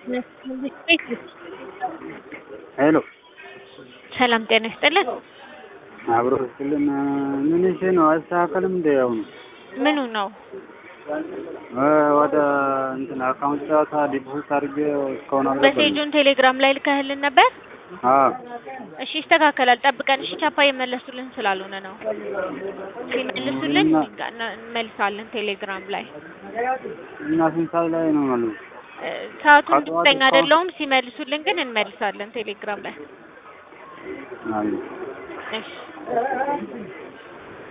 ሄሎ ሰላም ጤና ይስጥልን። አብሮ ስልን ምን እሺ ነው አይስተካከልም እንደ አሁኑ ምኑ ነው? ወደ እንትን አካውንት ጨዋታ ዲፖዚት አድርጌ እስካሁን አልገባኝም። መሴጁን ቴሌግራም ላይ ልከህልን ነበር? አዎ እሺ ይስተካከላል፣ ጠብቀን። እሺ ቻፓ የመለሱልን ስላልሆነ ነው። ሲመልሱልን እና- እንመልሳለን ቴሌግራም ላይ። እና ስንት ሰዓት ላይ ነው ማለት ነው? እ፣ ሰዓቱን ከጠዋት እርግጠኛ እስካሁን- አይደለሁም። ሲመልሱልን ግን እንመልሳለን ቴሌግራም ላይ። አይ እሺ